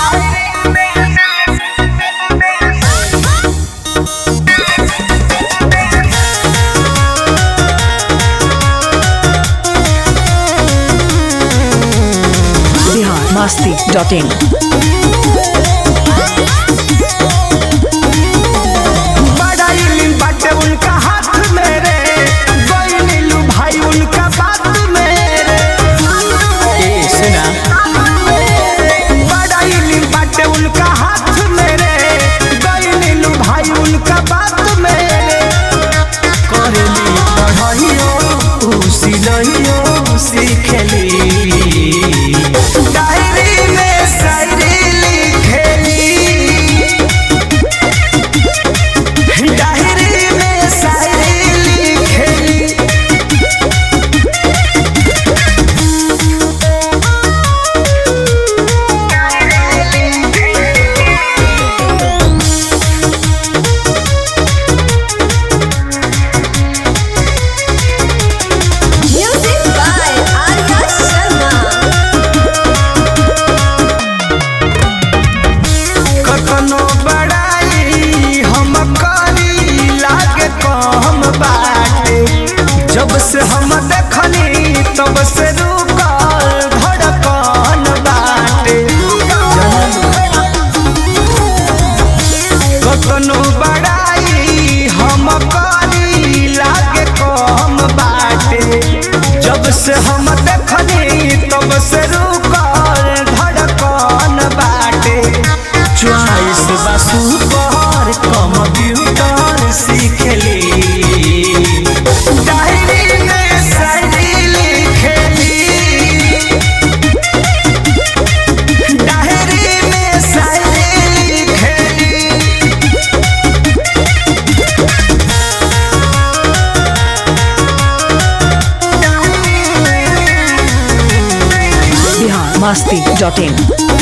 Bihar Masti dot in बड़ा इल्म बाटे उनका हाथ में रे गई नीलू भाई उनका बात में रे ए सुना बड़ा इल्म बाटे उनका हाथ में रे गई नीलू भाई उनका बात में रे करेली पढ़ाइयो ऊ सिलइयो सीखेली डायरी में शायरी लिखेली डायरी में शायरी लिखेली Music by Arya Sharma. कतनो बड़ाई हम करी लागे कम बाटे जब से हम देखनी तब से रुकल धड़कन बाटे कतनो बड़ाई हम करी लागे कम बाटे जब से हम देखनी तब से रुकल धड़कन बाटे चॉइस बसु पर कंप्यूटर सीखली डायरी में शायरी लिखेली डायरी में शायरी लिखेली बिहार मस्ती डॉट इन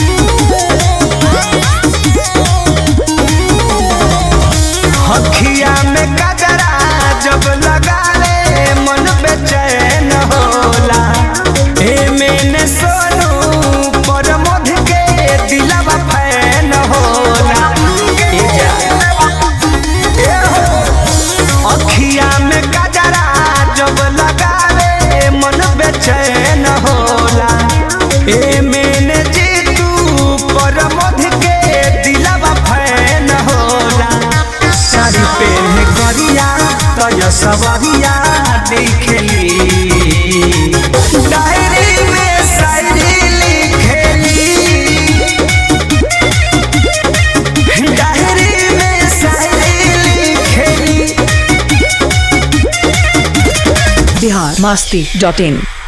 हखिया में कजरा जब लगा ले मन बेचैन होला ए मैंने सोनू पर मध के दिलवा फैन होला ए जा ए हो अखिया में कजरा जब लगा ले मन बेचैन होला ए मैंने जीतू पर मध के दिलवा फैन होला साड़ी पहने करिया तय सवरिया दिखेली डायरी में शायरी लिखेली डायरी में शायरी लिखेली बिहार मस्ती डॉट इन